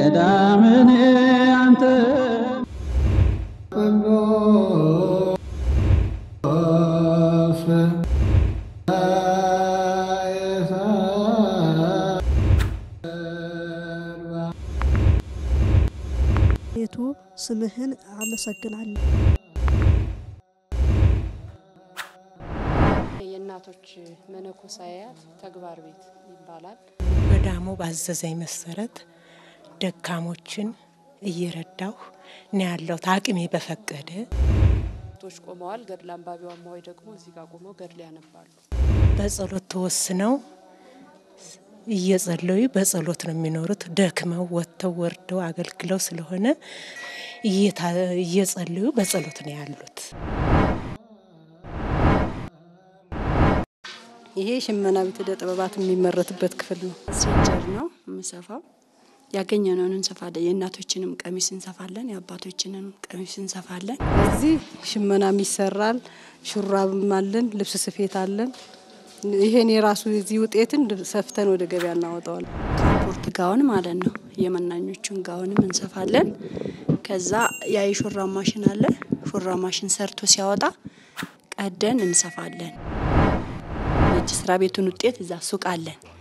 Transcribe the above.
ቀዳምን አንተ ቤቱ ስምህን አመሰግናለሁ። የእናቶች መነኮሳያት ተግባር ቤት ይባላል። በዳሞ ባዘዘኝ መሰረት ደካሞችን እየረዳሁ ነው ያለሁት አቅሜ በፈቀደ። ቶች ቆመዋል። ገድል አንባቢዋ እማሆይ ደግሞ እዚህ ጋር ቆመው ገድል ያነባሉ። በጸሎት ተወስነው እየጸለዩ በጸሎት ነው የሚኖሩት። ደክመው ወጥተው ወርደው አገልግለው ስለሆነ እየታ- እየጸለዩ በጸሎት ነው ያሉት። ይሄ ሽመና ቤት ዕደ ጥበባት የሚመረትበት ክፍል ነው። ሴንጀር ነው የምሰፋው። ያገኘነውን እንሰፋለን። የእናቶችንም ቀሚስ እንሰፋለን፣ የአባቶችንም ቀሚስ እንሰፋለን። እዚህ ሽመናም ይሰራል፣ ሹራብም አለን፣ ልብስ ስፌት አለን። ይሄን የራሱ የዚህ ውጤትን ሰፍተን ወደ ገበያ እናወጣዋለን። ካፖርት ጋውን ማለት ነው። የመናኞቹን ጋውንም እንሰፋለን። ከዛ ያ የሹራብ ማሽን አለ። ሹራብ ማሽን ሰርቶ ሲያወጣ ቀደን እንሰፋለን። የእጅ ስራ ቤቱን ውጤት እዛ ሱቅ አለን።